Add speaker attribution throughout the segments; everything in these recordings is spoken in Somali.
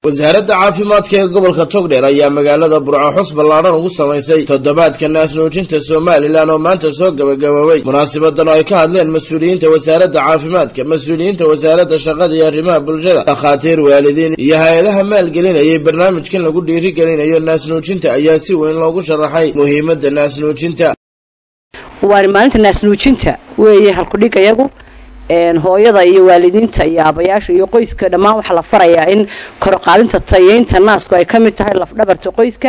Speaker 1: wasaaradda caafimaadka ee gobolka togdheer ayaa magaalada burco xus ballaadhan ugu samaysay toddobaadka naasnuujinta somalilan oo maanta soo gabagaboobay munaasabadan oo ay ka hadleen mas-uuliyiinta wasaaradda caafimaadka mas-uuliyiinta wasaaradda shaqada iyo arrimaha bulshada dhakhaatiir waalidiin iyo hay-adaha maalgelinayay barnaamijkan lagu dhiirigelinayo naasnuujinta ayaa si weyn loogu sharaxay muhiimadda naasnuujinta
Speaker 2: waana maalinta naasnuujinta weeye halkudhig iyagu hooyada iyo waalidiinta iyo aabayaasha iyo qoyska dhammaan waxaa la farayaa in koroqaadinta tayeynta naasku ay ka mid tahay lafdhabarta qoyska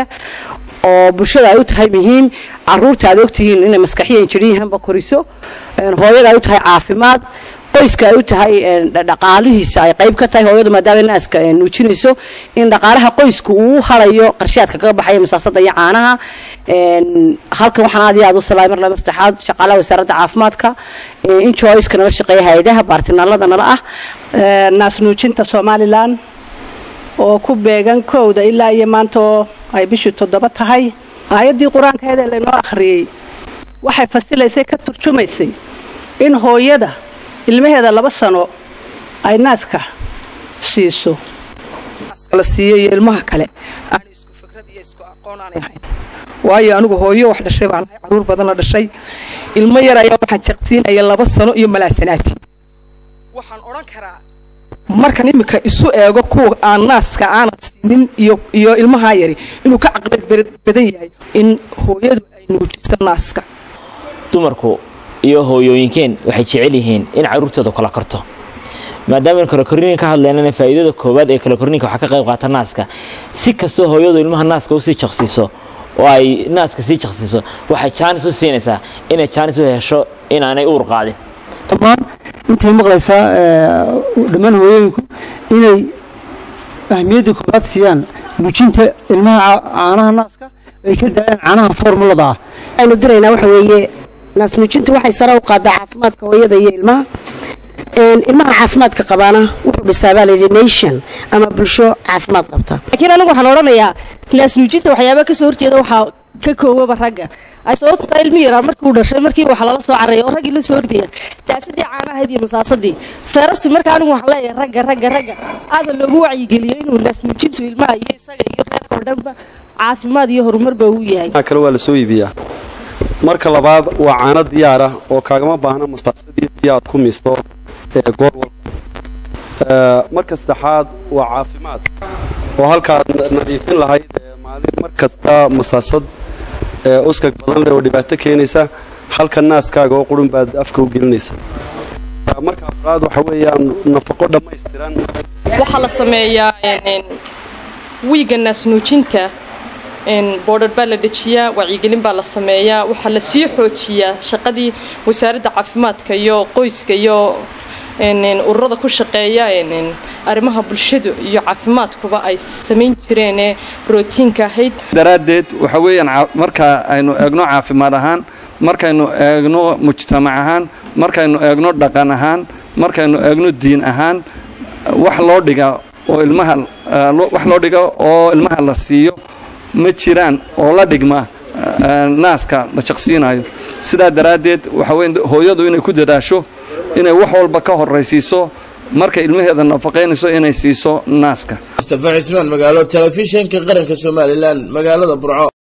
Speaker 2: oo bulshada ay u tahay muhiim caruurta aad ogtihiin inay maskaxiyan jiriyahanba koriso hooyada ay u tahay caafimaad qoyska ay u tahay dhaqaalihiisa ay qayb ka tahay hooyadu maadaama naaska nuujinayso in dhaqaalaha qoysku uu harayo qarshaadka kaga baxaya masaasada iyo caanaha halkan waxaan aad iyo aad u salaamay mar laba saddexaad shaqaalaha wasaaradda caafimaadka injoyska nala shaqeeya hay-adaha baartinaalada nala ah
Speaker 3: naasnuujinta somalilan oo ku beegan kowda ilaa iyo maanta oo ay bishii toddoba tahay aayaddii qur-aankeeda laynoo akhriyey waxay fasilaysay ka turjumaysay in hooyada ilmaheeda laba sano ay naaska siiso
Speaker 4: la siiyo iyo ilmaha kale aan isku fikrad iyo isku aqoon aanay ahayn waayo anigu hooyo wax dhashay baan ahay caruur badan la dhashay ilmo yar ayaa waxaan jaqsiinaya laba sano iyo malaasanaati waxaan odhan karaa markan iminka isu eego kuwa aan naaska aanan siinin iyo iyo ilmahaa yari inuu ka caqlad badan yahay in hooyadu ay nuujiso naaska
Speaker 5: dumarku iyo hooyooyinkeen waxay jecel yihiin in carruurtooda kala korto maadaama kalakorniinka ka hadlaynana faa'iidada koowaad ee kalakorniinka waxaa ka qayb qaata naaska si kastoo hooyadu ilmaha naaska usii jaqsiiso oo ay naaska sii jaqsiiso waxay jaanis u siinaysaa inay jaanis u hesho inaanay uur qaadin
Speaker 6: dhammaan intay maqlaysaa dhammaan hooyooyinku inay ahmiyadda koowaad siiyaan nuujinta ilmaha caanaha naaska ay ka daayaan caanaha formulada ah
Speaker 7: aynu diraynaa waxa weeye naasnuujintu waxay sare u qaadaa caafimaadka hooyada iyo ilmaha ilmaha caafimaadka qabaana wuxuu dhisaabaa layidhi nation ama bulsho caafimaad qabta
Speaker 8: laakiin anigu waxaan odhanayaa naasnuujinta waxyaaba kasoo horjeeda waxaa ka koowaba ragga ay sababtu tahay ilmi yaraa markii uu dhashay markiiba waxaa lala soo carreeya oo raggii la soo ordaya daasadii caanahayd iyo masaasadii feerasti marka anigu waxaan leeyahay ragga ragga ragga aada loogu wacyigeliyo inuu naasnuujintu ilmaha iyo isaga iyo reerka oo dhanba caafimaad iyo horumarba uu yahay
Speaker 9: kale waa la soo iibiyaa marka labaad waa caano diyaar ah oo kaagama baahna masaasadii biyo aad ku miisto ee goor walba marka saddexaad waa caafimaad oo halkaad nadiifin lahayd maalin mar kasta masaasad uskag badan leh oo dhibaato keenaysa halka naaskaaga oo qurun baad afka u gelinaysa marka afraad waxa weeyaan nafaqo dhammaystiran
Speaker 10: waxaa la sameeyaa wiiga naasnuujinta boodhar baa la dejiyaa wacyigelin baa la sameeyaa waxaa la sii xoojiyaa shaqadii wasaaradda caafimaadka iyo qoyska iyo ururada ku shaqeeya arrimaha bulshadu iyo caafimaadkuba ay samayn jireenee rootiinka ahayd
Speaker 11: daraaddeed waxa weeyaan marka aynu eegno caafimaad ahaan markaynu eegno mujtamac ahaan markaynu eegno dhaqan ahaan markaynu eegno diin ahaan wax loo dhiga oo ilmaha wax loo dhiga oo ilmaha la siiyo ma jiraan oo la dhigma naaska la jaqsiinayo sidaa daraaddeed waxa weyn hooyadu inay ku dadaasho inay wax walba ka horraysiiso markay ilmaheeda nafaqaynayso inay siiso naaska
Speaker 1: mustafa cismaan magaalo telefishinka qaranka somalilan magaalada burco